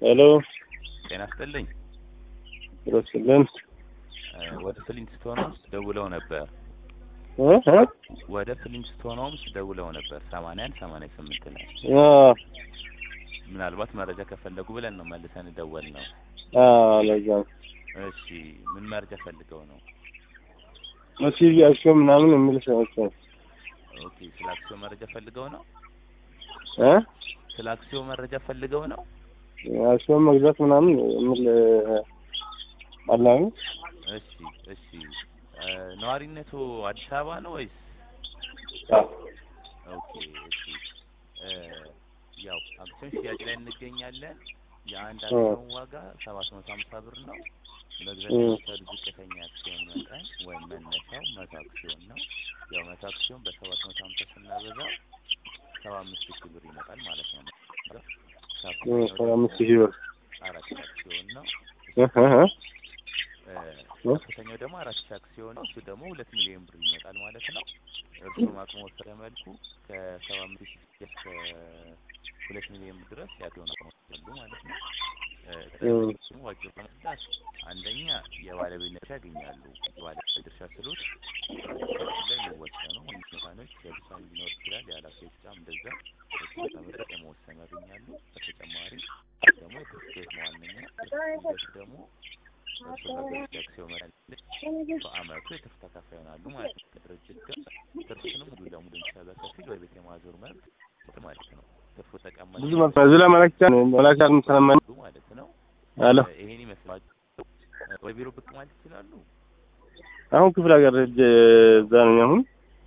ሄሎ ጤና ይስጥልኝ። ይመስልን ወደ ፍሊንስቶን ሆምስ ደውለው ነበር። እ እ ወደ ፍሊንስቶን ሆምስ ደውለው ነበር ሰማንያ አንድ ሰማንያ ስምንት ላይ አ ምናልባት መረጃ ከፈለጉ ብለን ነው መልሰን ደወል ነው። አ ለዛ እሺ ምን መረጃ ፈልገው ነው? ቲቪ አክሽን ምናምን የሚል ሰዎች ኦኬ ስለ አክሲዮን መረጃ ፈልገው ነው? እ ስለ አክሲዮን መረጃ ፈልገው ነው? አክሽን መግዛት ምናምን የሚል አላኝ እሺ እሺ እ ነዋሪነቱ አዲስ አበባ ነው ወይስ? አ ኦኬ እሺ እ ያው አክሲዮን ሽያጭ ላይ እንገኛለን። የአንድ አክሲዮን ዋጋ ሰባት መቶ ሀምሳ ብር ነው። መግዛት እ የሚቻሉ ዝቅተኛ አክሲዮን መጠን ወይም መነሻው መቶ አክሲዮን ነው። ያው መቶ አክሲዮን በሰባት መቶ ሀምሳ ስናበዛው ሰባ አምስት ሺህ ብር ይመጣል ማለት ነው። እ ከአክሲዮኑ ሰባ አምስት ደግሞ ሺህ ብር አራት አክሲዮን ነው። እ እ እ እ ከፍተኛው ደግሞ አራት ሺህ አክሲዮን ነው። እሱ ደግሞ ሁለት ሚሊዮን ብር ይመጣል ማለት ነው። እርስዎም አቅሞ በፈቀደ መልኩ ከሰባ አምስት ሺህ እስከ ሁለት ሚሊዮን ብር ድረስ የአክሲዮን አቅሞ አሉ ማለት ነው። እ እ ዋጅብ በመግዛት አንደኛ የባለቤት ድርሻ ያገኛሉ። የባለቤት ድርሻ ስሎት ላይ የሚወሰኑ ውሳኔዎች የውሳኔ ሊኖር ይችላል። የኃላፊ ድርሻም እንደዛ እሱ ተመረጥ የመወሰን ያገኛሉ። በተጨማሪ ደግሞ የትርፍ መዋነኛ ሂደቱ ደግሞ እርሱ በገዙት የአክሲዮን መጠን ልክ በአመቱ የትርፍ ተካፋይ ይሆናሉ ማለት ነው። ከድርጅት ጋር ትርፍንም ሙሉ ለሙሉ እንዲሰራ በከፊል ወደ ቤት የማዞር መብት ማለት ነው። ትርፉ ተቀማጭ ብዙ መ- እዚህ ላይ መላክ ይቻላል መላክ ይቻላል ስለማን ማለት ነው። አለ ይሄን ይመስላል። ወደ ቢሮ ብቅ ማለት ይችላሉ። አሁን ክፍለ ሀገር ሂጅ እዛ ነኝ አሁን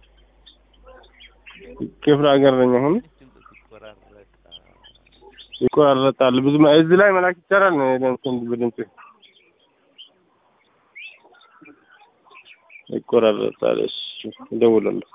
ክፍለ ሀገር ነኝ አሁን ድምፅ ሲቆራረጥ ይቆራረጣል ብዙ መ- እዚህ ላይ መላክ ይቻላል እንትን ብድምጽ ይቆራረጣል እሺ እደውላለሁ